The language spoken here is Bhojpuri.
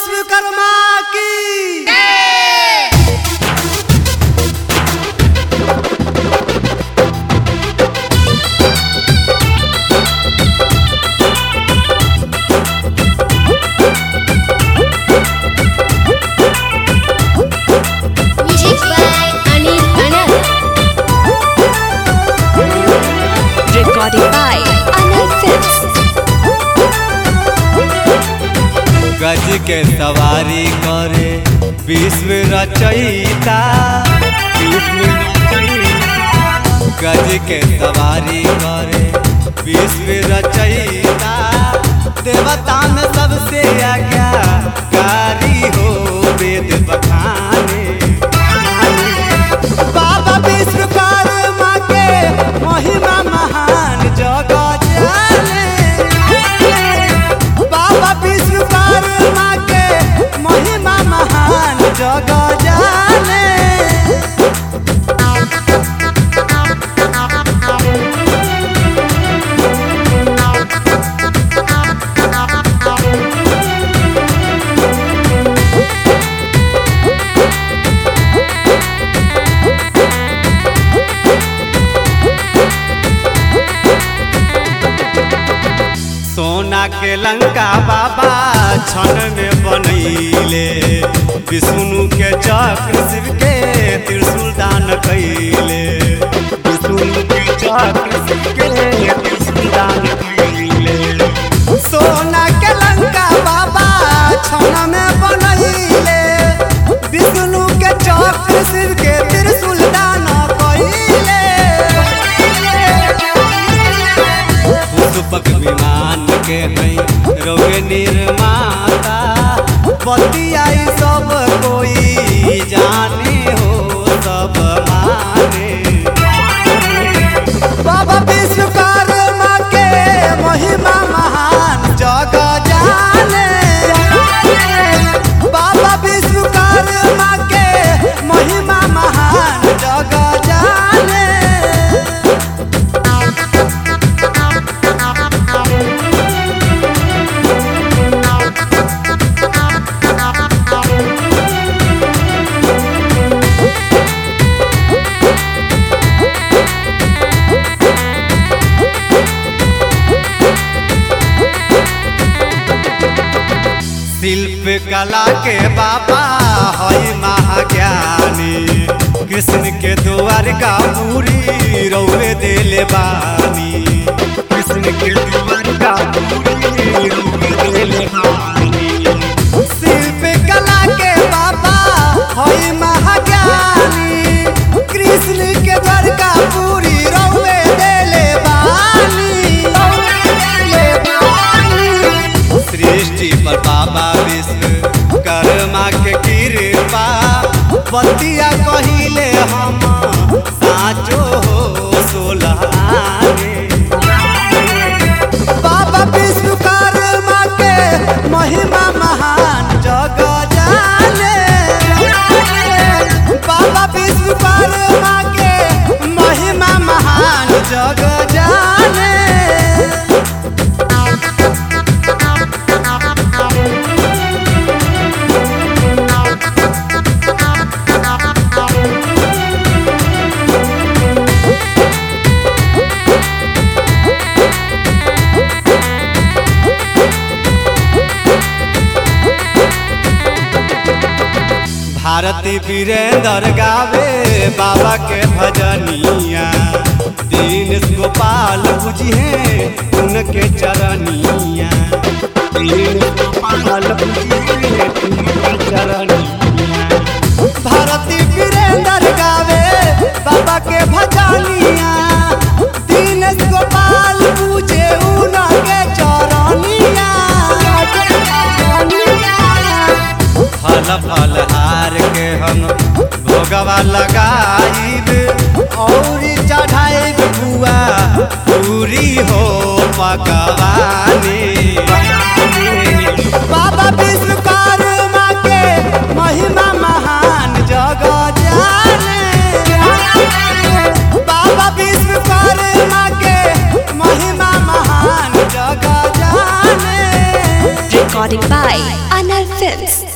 विश्वकर्मा की Music by Anil Anand. Recorded by Anil Films. गज के सवारी करे विश्व रचयिता विश्व रचयिता। गज के सवारी करे विश्व रचयिता देवता में सबसे आज्ञा कारी हो वेद बखाने बाबा विश्वकर्मा के महिमा महान जगत जाने बाबा विश्वकर्मा के महिमा महान जग जाने सोना के लंका बाबा क्षण में बनैले विष्णु के चक्र शिव के त्रिशूल दान कैले विष्णु के चक्र शिव के त्रिशूल दान कैले सोना के लंका बाबा क्षण में बनैले विष्णु के चक्र शिव के त्रिशूल दान कैले पुष्पक विमान के हई रोगे निर्माता बतियाई सब कोई जाने हो सब माने बाबा विश्वकर्मा के महिमा महान जग जाने बाबा विश्वकर्मा के महिमा महान जग जाने शिल्प कला के बाबा हई महाज्ञानी कृष्ण के द्वारका पूरी रौवे देले बानी कृष्ण के द्वारका पूरी रौवे देले बानी शिल्प कला के बाबा हई महाज्ञानी कृष्ण के द्वारका पूरी रौवे देले बानी रौवे देले बानी सृष्टि पर बाबा विश्व कर्मा के कृपा बतिया कहिले हम साचो हो सोलहाने बाबा विश्वकर्मा के महिमा महान जग जाने बाबा विश्वकर्मा के महिमा महान जग जाने भारती वीरेंद्र गावे बाबा के भजनिया दीन गोपाल बुझिए उनके चरनिया दीन गोपाल बुझिए उनके चरनिया भारती वीरेंद्र गावे बाबा के भजनिया दीन गोपाल बुझे उनके चरनिया फल फल हार के हम भोगवा लगाइब और चढ़ाइब बुआ पूरी हो पकवानी बाबा विश्वकर्मा के महिमा महान जग जाने बाबा विश्वकर्मा के महिमा महान जग जाने recording by Anal Films.